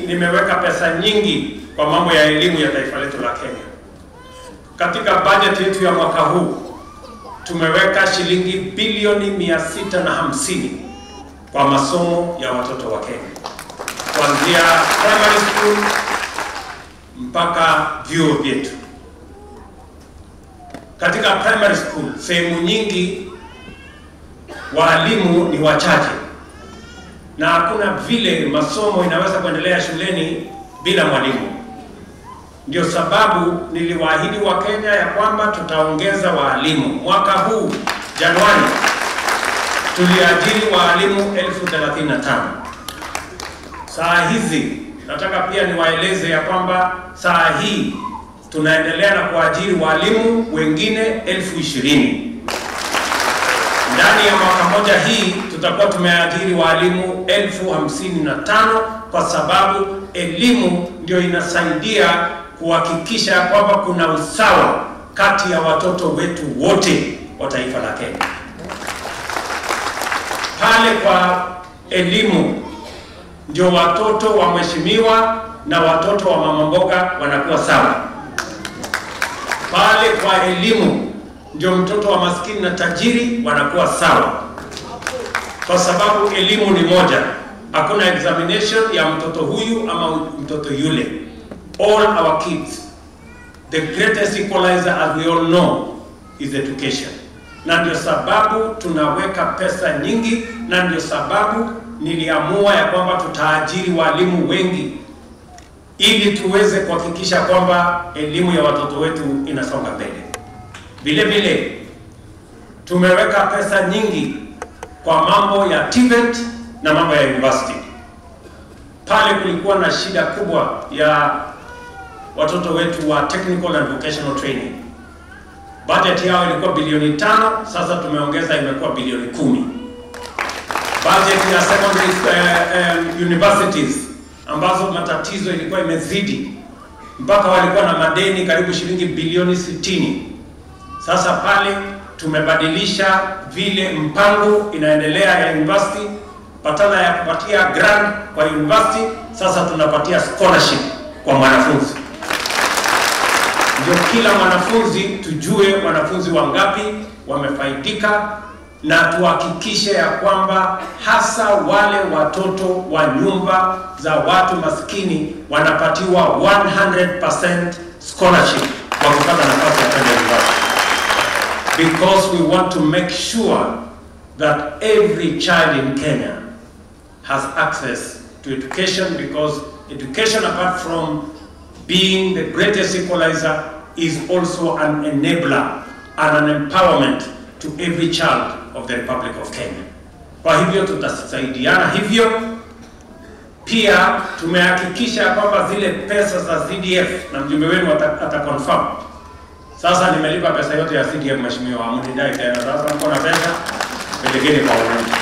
nimeweka pesa nyingi kwa mambo ya elimu ya taifa letu la Kenya. Katika bajeti yetu ya mwaka huu tumeweka shilingi bilioni mia sita na hamsini kwa masomo ya watoto wa Kenya kuanzia primary school mpaka vyuo vyetu. Katika primary school sehemu nyingi waalimu ni wachache na hakuna vile masomo inaweza kuendelea shuleni bila mwalimu. Ndio sababu niliwaahidi Wakenya ya kwamba tutaongeza waalimu. Mwaka huu Januari tuliajiri waalimu elfu thelathini na tano. Saa hizi nataka pia niwaeleze ya kwamba saa hii tunaendelea na kuajiri walimu wengine elfu ishirini. Ndani ya mwaka moja hii tutakuwa tumeajiri walimu elfu hamsini na tano kwa sababu elimu ndio inasaidia kuhakikisha kwamba kuna usawa kati ya watoto wetu wote wa taifa la Kenya. Pale kwa elimu ndio watoto wa mheshimiwa na watoto wa mama mboga wanakuwa sawa. Pale kwa elimu ndio mtoto wa maskini na tajiri wanakuwa sawa, kwa sababu elimu ni moja. Hakuna examination ya mtoto huyu ama mtoto yule. All our kids, the greatest equalizer as we all know is education, na ndio sababu tunaweka pesa nyingi, na ndio sababu niliamua ya kwamba tutaajiri walimu wengi ili tuweze kuhakikisha kwamba elimu ya watoto wetu inasonga mbele. Vile vile tumeweka pesa nyingi kwa mambo ya TVET na mambo ya university. Pale kulikuwa na shida kubwa ya watoto wetu wa technical and vocational training. Budget yao ilikuwa bilioni tano, sasa tumeongeza imekuwa bilioni kumi. Budget ya secondary uh, um, universities ambazo matatizo ilikuwa imezidi mpaka walikuwa na madeni karibu shilingi bilioni sitini. Sasa pale tumebadilisha vile mpango inaendelea ya university, badala ya kupatia grant kwa university, sasa tunapatia scholarship kwa mwanafunzi. Ndio kila mwanafunzi tujue wanafunzi wangapi wamefaidika, na tuhakikishe ya kwamba hasa wale watoto wa nyumba za watu maskini wanapatiwa 100% scholarship wakipata nafasi ya kwenda university because we want to make sure that every child in Kenya has access to education because education apart from being the greatest equalizer is also an enabler and an empowerment to every child of the Republic of Kenya. Kwa hivyo tutasaidiana hivyo. Pia tumehakikisha kwamba zile pesa za CDF na mjumbe wenu ata, ata confirm sasa nimelipa pesa yote ya CDF mheshimiwa, hamnidai tena. Sasa mko na pesa, pelekeni kwa wananchi.